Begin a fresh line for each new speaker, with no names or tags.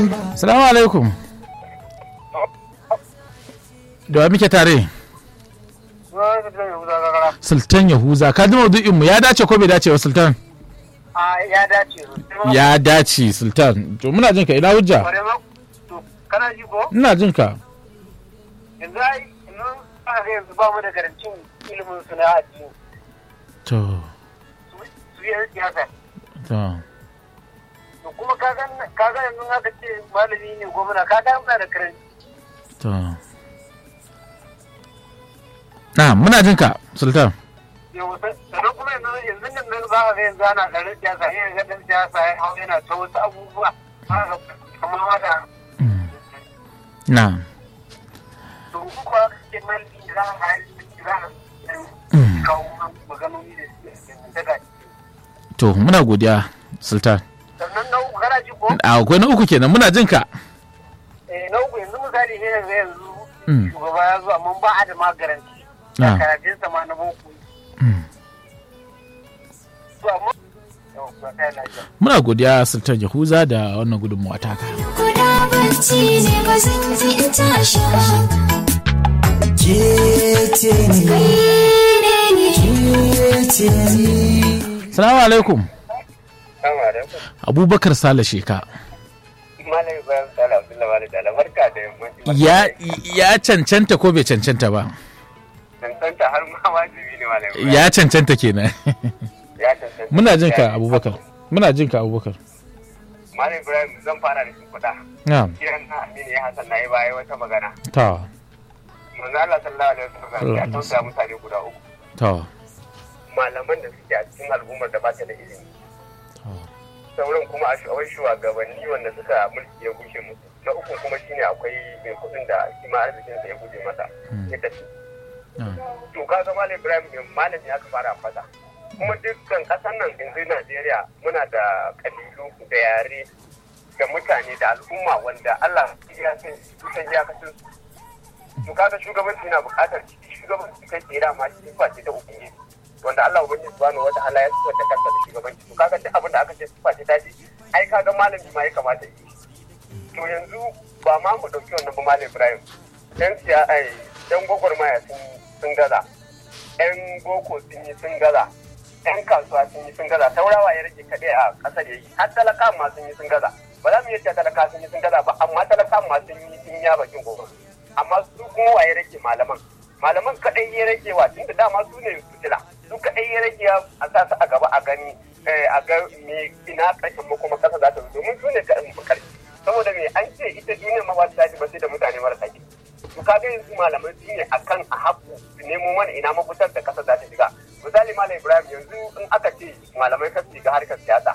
Salamu alaikum. Da wa muke tare? Sultan Yahuza, ka ji maudu'in mu ya dace ko bai dace wa Sultan?
a ya dace
Ya dace Sultan. To muna jin ka ina hujja?
to kana ji ko
Ina jin ka.
yanzu ai nan a ga yanzu ba mu da garantin ilimin su na addini
To,
su su yi siyasa
to.
to kuma ka ga ka ga yanzu aka ce malami ne gwamna ka ga muna da karanci
To. Na, muna jin ka Sultan.
yau sannan kuma yanzu yanzu nan nan za a ga yanzu ana ɗarin siyasa yin ga ɗan siyasa ya hau yana ta wasu abubuwa haka kamar haka
Na.
to kuma ke malami za a za a kawo maganoni da su daga
To, muna godiya Sultan.
sannan na uku kana ji ko
A akwai na uku kenan muna jin ka.
eh na uku yanzu misali ne yanzu yanzu
Mm.
shugaba ya zo amma ba a da magaranci
Ah.
da karatun sa ma na boko
Mm.
to amma yau ba kai lafiya
Muna godiya Sultan Yahuza da wannan gudunmawa taka.
Kuda bacci ne ba zan ji in tashi ba.
Kece ne,
Kai ne ne.
kece ne.
Salamu alaikum.
Assalamu alaikum
Abubakar Sale Sheka.
Malam Ibrahim Sala Abdullahi Walid da barka da yammaci
Ya, ya cancanta ko bai cancanta ba?
cancanta har ma wajibi ne Malam Ibrahim
Ya cancanta kenan.
ya cancanta
Muna jin ka Abubakar. Muna jin ka Abubakar.
Malam Ibrahim zan fara da shi kuɗa
Na,
kiran na Aminu ya Hassan na yi baya wata magana
ta,
manzo Allah sallallahu alaihi wasallam ya tausaya mutane guda uku
ta,
malaman da suke a cikin al'ummar da ba ta da ilimi
ta.
sauran kuma a shawar shugabanni wanda suka mulki ya gushe musu na uku kuma shine akwai mai kudin da shi ma arzikinsa ya guje masa ya tafi
Ah,
to kaga malam ibrahim bin malami aka fara fata kuma dukkan kasan nan yanzu najeriya muna da kabilu da yare da mutane da al'umma wanda allah ya san kusan iyakacin su to kaga shugabanci na buƙatar shugabanci kai tsira ma shi sifa ce ta ubangiji wanda allah ubangiji subhanahu wata ala ya sifar da kansa da shugabanci to kaga duk abin da aka ce sifa ce ta ce ai kaga malami ma ya kamata yi to yanzu ba ma mu ɗauki wannan ba malam ibrahim yan siya ai yan gwagwarmaya sun sun gaza yan boko sun yi sun gaza yan kasuwa sun yi sun gaza taurawa ya rage kaɗai a ƙasar ya yi har talaka ma sun yi sun gaza ba za mu yi cewa talaka sun yi sun gaza ba amma talaka ma sun yi sun ya bakin gobe amma su kuma wa ya rage malaman malaman kaɗai ya rage wa tun da dama su ne fitila su kaɗai ya rage a sa su a gaba a gani eh, a ga me ina ƙarshen makoma ƙasa za ta zo domin su ne ƙarshe saboda me an ce ita duniya ma ba ta tashi ba sai da mutane marasa kirki to kaga yanzu malamai su ne akan a haku su nemo mana ina mafitar da kasa za ta shiga misali malam ibrahim yanzu in aka ce malamai ka shiga harkar siyasa